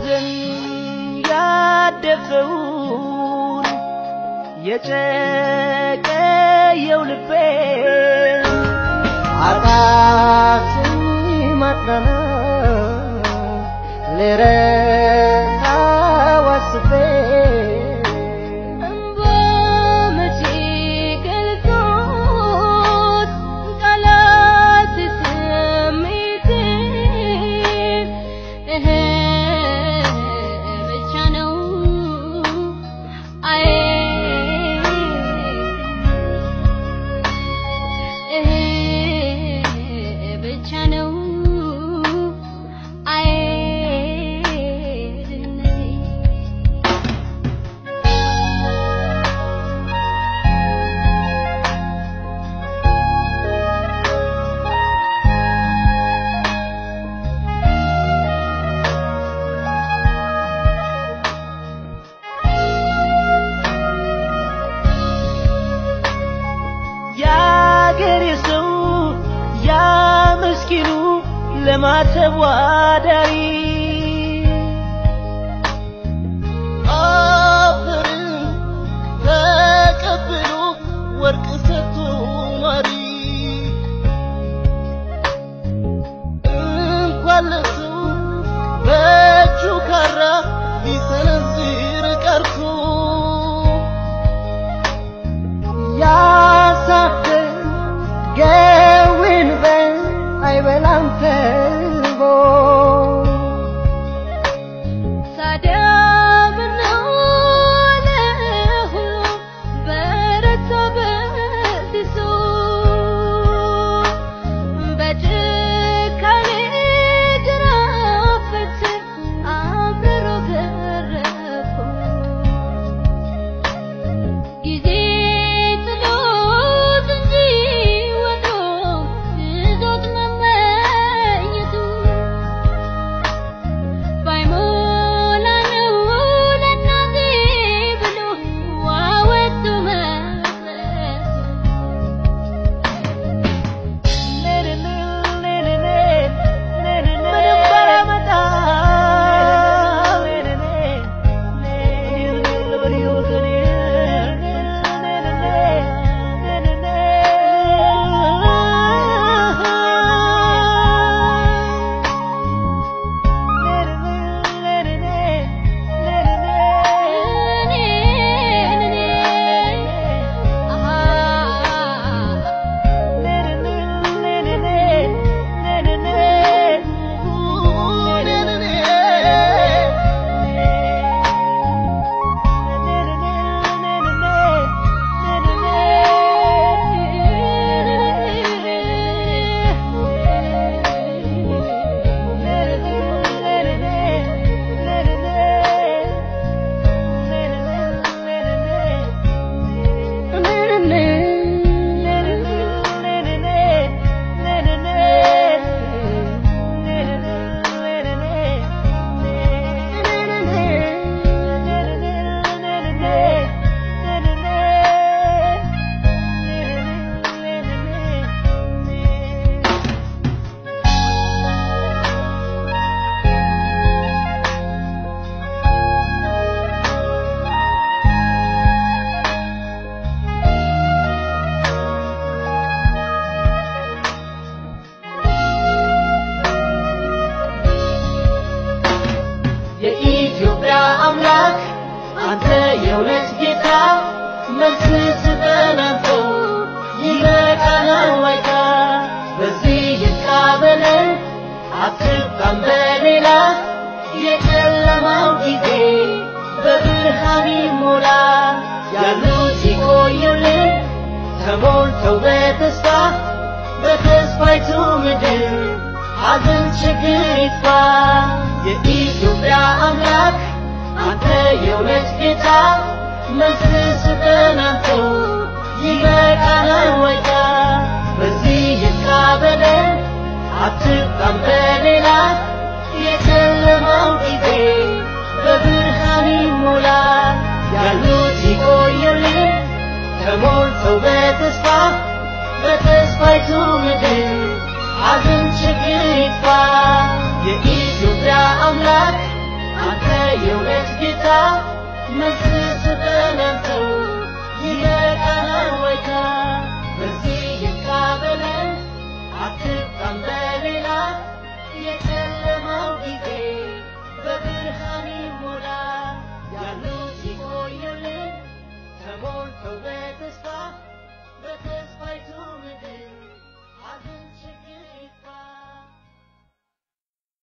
ባዘን ያደፈውን የጨቀየው ልቤ አቃተኝ ማጽናናት ልረሳው አስቤ እንባ መቼ ገልጾት ቃላት ስሜቴን እህ ብቻ ነው አይ እህ ብቻ ነው አይ ድህነቴ የአገሬ ሰው ያ ምስኪኑ ለማተቡ አዳሪ አፈርን ተቀብሎ ወርቅ ሰጥቶ ኗሪ እንኳን ለሰው በእጁ ካራ ሊሰነዝር ቀርቶ ያሳፍር ገውን በል አይበላም ተርቦ ታዲያ ምነው ለሁሉ በረታ በሲሶ በጭካኔ ግራፍ በትር አምርሮ ገረፈው ጊዜ ጥሎት እንጂ ወዶ ይዞት መመኘቱ ባይሞላ ነው ለእናቴ ብሎ ዋወጡ መቅረቱ የኢትዮጵያ አምላክ አንተ የእውነት ጌታ መልስ ስጠን አንተ ይበቃናል ዋይታ በዚህ ይብቃ በለን አትብቃን በሌላ የጨለማው ጊዜ በብርሃን ይሞላ ያሉት ይቆዩልን ተሞልተው በተስፋ በተስፋይቱ ምድር ሐዘን ችግር ይጥፋ የኢትዮጵያ አምላክ አንተ የእውነት ጌታ መልስ ስጠን አንተው ይበቃናል ወይታ በዚህ ይብቃ በለን አትብቃን በሌላ የጨለማው ጊዜ በብርሃን ይሞላ ያሉት ይቆዩልን ተሞልተው በተስፋ በተስፋይቱ ምድር ሐዘን ችግር ይጥፋ የኢትዮጵያ አምላክ አንተ የእውነት ጌታ መልስ